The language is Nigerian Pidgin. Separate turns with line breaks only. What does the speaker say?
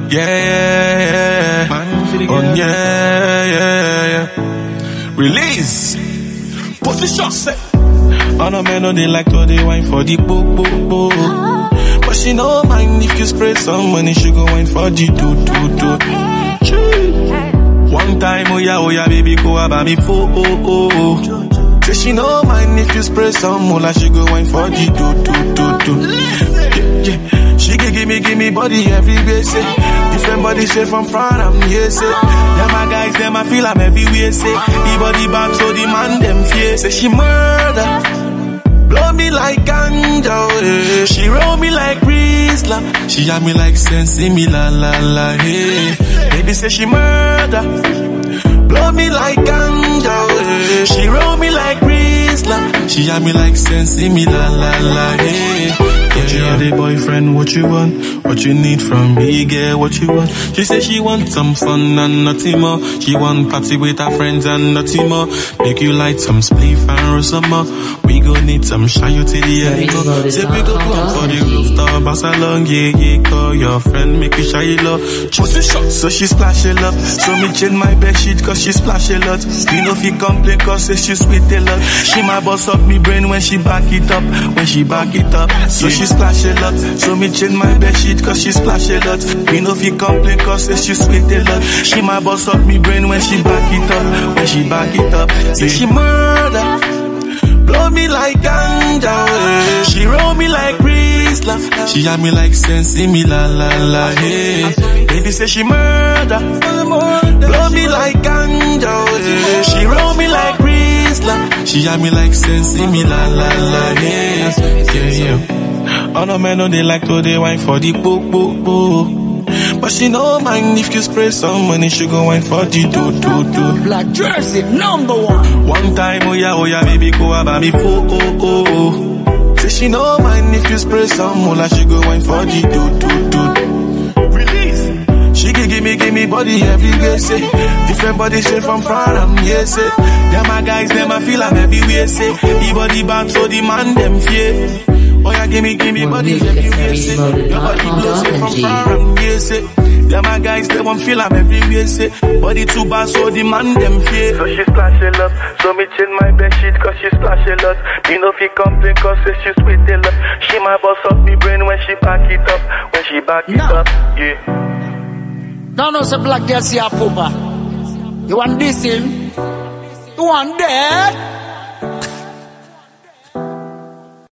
Yeah, yeah, yeah. Oh, yeah, yeah, yeah. Release. Position set. On a man, no, they like to they wine for the bo, bo, bo. But she no mind if you spray some money, she go wine for the do, do, do. Chee. One time, oh yeah, oh yeah, baby, go about me for, oh, oh, oh. Say she no mind if you spray some moolah, she go wine for the do, do, do, do. Yeah, yeah. She can give me, give me body everywhere, say. Different body shape from front, I'm here, say. Yeah, my guys, them, I feel I'm everywhere, say. The body back, so the man, them fear. Say she murder. Blow me like ganja, eh. She roll me like Rizla. She had me like sensi me la la la, hey. Baby say she murder. Blow me like ganja, eh. She roll me like Rizla. She had me like sensi me la la la, hey. Yeah, you are the boyfriend, what you want? What you need from me, girl, what you want? She say she want some fun and nothing more. She want party with her friends and nothing more. Make you light some spliff and roll some more. We gon' need some shine you to the elbow. Say we go go up for the rooftop, pass along, yeah, yeah, call your friend, make you shy it up. Pussy shot, so she splash it up. So me change my bed sheet, cause she splash a lot. We know if you complain, cause say she sweet a lot. She my boss up me brain when she back it up, when she back it up. So she splash a lot. So me change my bed sheet, cause she splash a lot. We know if you complain, cause say she sweet a lot. She my boss up me brain when she back it up, when she back it up. Say she murder. Blow me like ganja, eh. She roll me like Rizla. She had me like sensi me la la la, hey. Baby say she murder. Blow me like ganja, eh. She roll me like Rizla. She had me like sensi me la la la, hey. Yeah, yeah. On a man, no, they like to they wine for the book, book, book. But she no mind if you spray some money, she go wine for the do, do, do.
Black Jersey, number one.
One time, oh yeah, oh yeah, baby, go about me for oh oh oh. Say she no mind if you spray some moolah, she go wine for the do do do. Release. She can give me, give me body everywhere, say. Different body shape from front, I'm here, say. Yeah, my guys, them I feel I'm everywhere, say. The body back, so the man them fear. Oh yeah, give me, give me
More
body
music at
everywhere, say. Your body blows it from
FaryModeLounge.ng.
far, I'm here, say. Yeah, my guys, they won't feel I'm everywhere, say. Body too bad, so the man them fear. So she splash a lot, so me change my bed sheet, cause she splash a lot. Me no fi complain, cause say she sweet a lot. She my boss up me brain when she back it up, when she back it
No.
up, yeah.
Now no say Black Jersey a pooper. You want this him? You want that?